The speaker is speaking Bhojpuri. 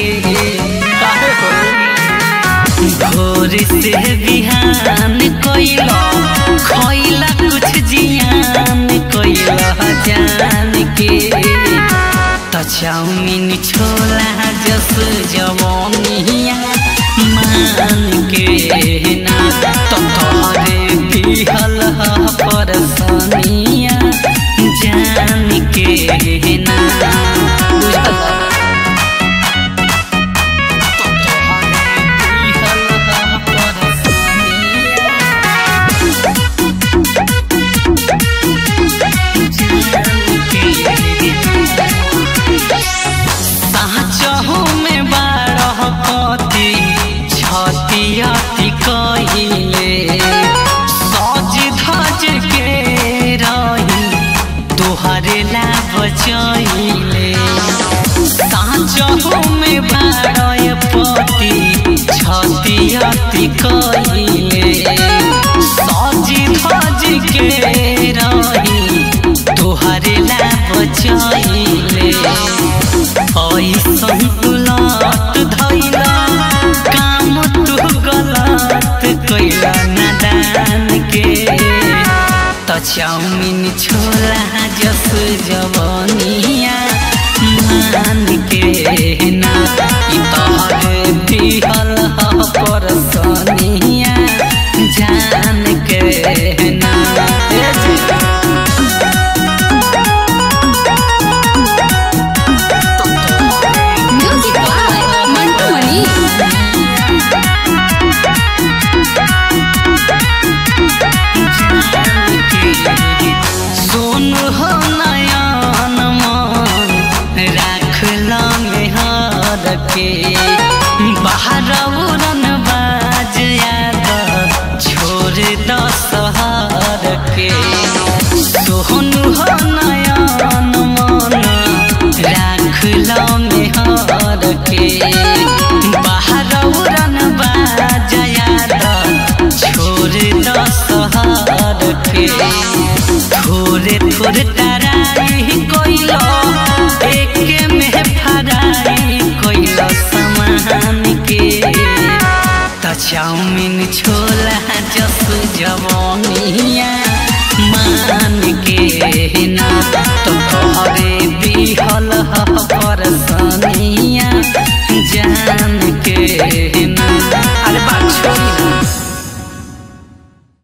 के काहे हो भोर से बिहान कोइला खोइला कुछ जियान कोइला जान के त चाउमिन छोला जस जवानिया मान के ना त तोरे दिहल ह परसनिया जान के ना बुझल साचहु में बारह पति छतियति कहिले सज धज के रही तोहरे ला बचैले साचहु में बारह पति छतियति कहिले सज धज के रही तोहरे ला बचैले ऐसन तुलत धैला काम तू गलत कैला नादान के त चाउमिन छोला जस जवनिया मान के ना ई तोहर दिहल ह परसनिया जान के ना ए जी। Music by Mantu Mani. सुन हो नयन मन राखल में हर के बाहर उड़न बाज याद छोड़ द शहर के सोहन हो नयन मन राखल में हर के बाहर उड़न बाज याद छोड़ द शहर के थोड़े थोड़े तराई कोइलो एके में फराई कोइलो समान के त चाउमिन छोला जस जवानिया मान के ना तो तोहरे दिहल ह परसनिया जान के